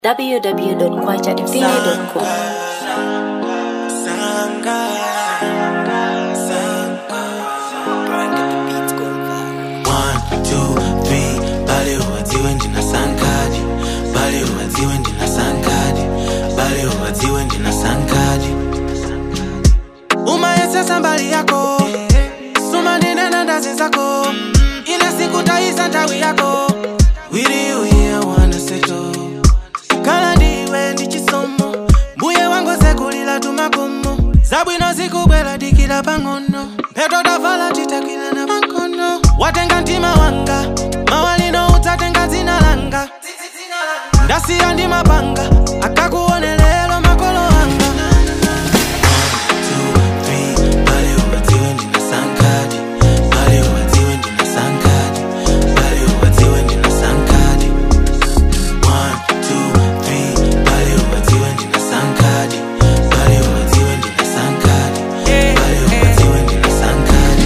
www.kwachadivine.com. One, two, three, bale uwadziwe ndina sankadi bale uwadziwe ndina sankadi bale uwadziwe ndina sankadi umayesesa mbali yako suma ndinena ndazi zako ina siku taisa ntawi yako wili uye wana seto kala ndiwe ndi chisomo mbuye wangu sekulila tumakomo zabwino zikubwela dikila pang'ono mpeto tavala titakwila na pankono watenga mtima wanga mawalino utatenga dzina langa ndasiya ndi mapanga akakuone lelo makolo anga Two, three, bale uwadziwe ndina sankadi bale uwadziwe ndina sankadi bale uwadziwe ndina sankadi One, two, three, bale uwadziwe ndina sankadi bale uwadziwe ndina sankadi bale uwadziwe ndina sankadi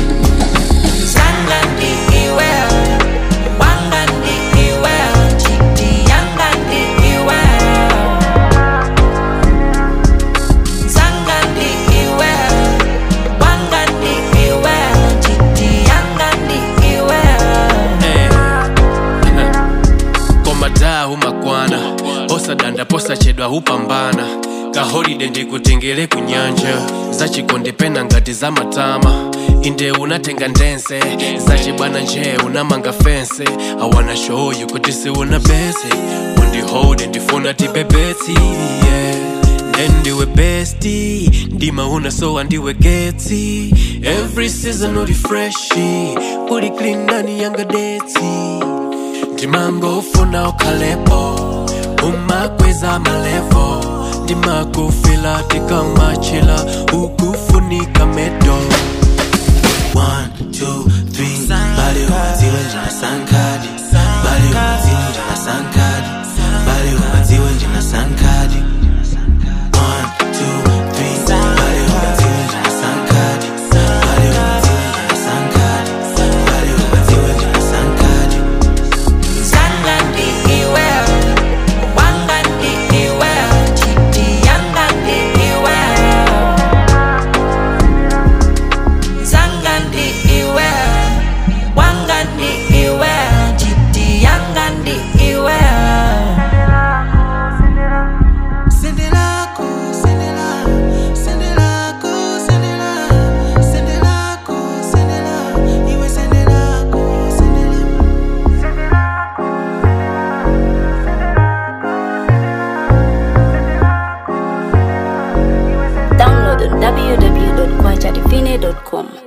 komadaa humakwana osadanda posachedwa hupambana kaholide ndikutengele kunyanja zachikonde pena ngati za matama inde unatenga ndense zachibwana nje unamanga fense awana show you kuti siuna bese undihode ndifuna tibebetsi yeah. nendiwe besti ndima unasowa ndiwe getsi every season uli freshi uli clean ndani yanga detsi ndimangofuna ukhalepo umakweza malevo ndimakufila tikamachila ukufunika medo One, two, three, bale uwadziwe ndina sankadi bale uwadziwe ndina sankadi bale uwadziwe ndina sankadi One, two, three, bale uwadziwe ndina sankadi bale uwadziwe ndina sankadi bale uwadziwe ndina sankadi Sendelako, sendela, sendelako, sendela, sendelako, sendela, iwe sendelako, sendela. Download on www.kwachadivine.com.